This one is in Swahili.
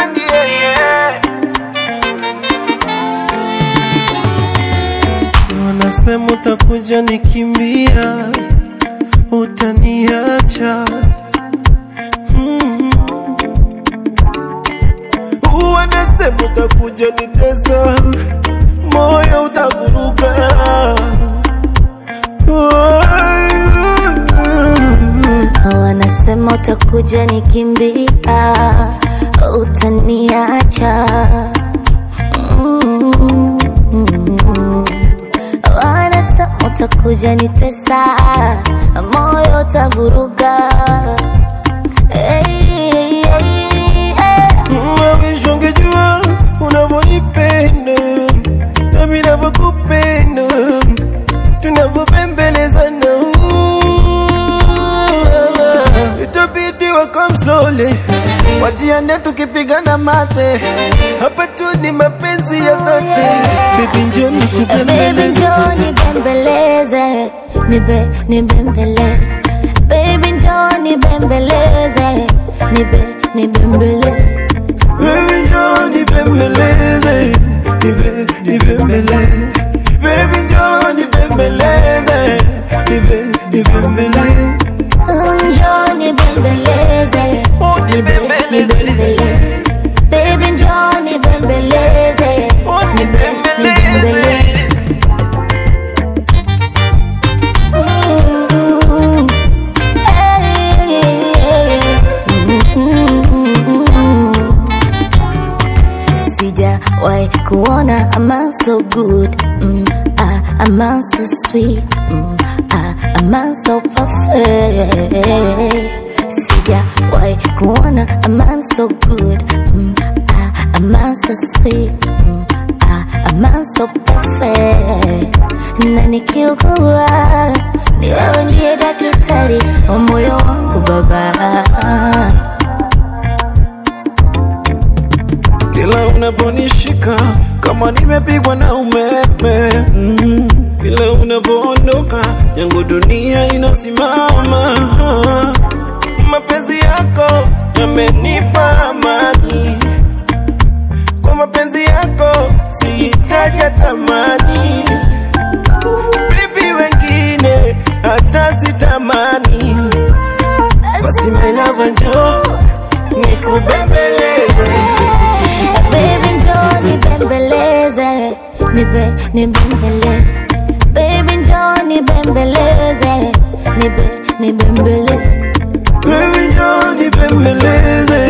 Nandi, yeah, yeah. Wanasema utakuja nikimbia, utaniacha mm. Wanasema utakuja nitesa, moyo utavuruga Wanasema utakuja nikimbia, utaniacha. Mm. Wanasema utakuja nitesa, moyo utavuruga. Hey, hey, hey, hey. Mawisho ungejua unavyonipenda nami navyokupenda tunavyopembelezana itabidi wakam slowly wajiane tukipigana mate hapa tu ni mapenzi ya dhati bibi njoo Baby nikupembeleze njoo nibembeleze, nibe nibembele. Baby njoo nibembeleze, nibe nibembele. Baby njoo nibembeleze nibe nibembele Baby njoo nibembeleze nibe nibembele Njoo nibembeleze, nibe nibembele. Baby njoo nibembeleze, nibe nibembele. Mm, hey, mm. Sijawahi kuona a man so good mm, ah, a man so sweet mm, ah, a man so perfect Sijawahi kuona a man so good mm, ah, a man so sweet mm, ah, a man so perfect na nikiugua ni wewe ndiye daktari wa moyo wangu baba Kila unaponishika kama nimepigwa na umeme mm. Kila unapoondoka yangu dunia inasimama Mapenzi yako yamenipa amani Kwa mapenzi yako sihitaji tamani Bibi wengine hata sitamani Basi my love njoo nikubembeleze Baby njoo nibembeleze, nibe nibembele. Baby njoo nibembeleze, nibe nibembele. Baby njoo nibembeleze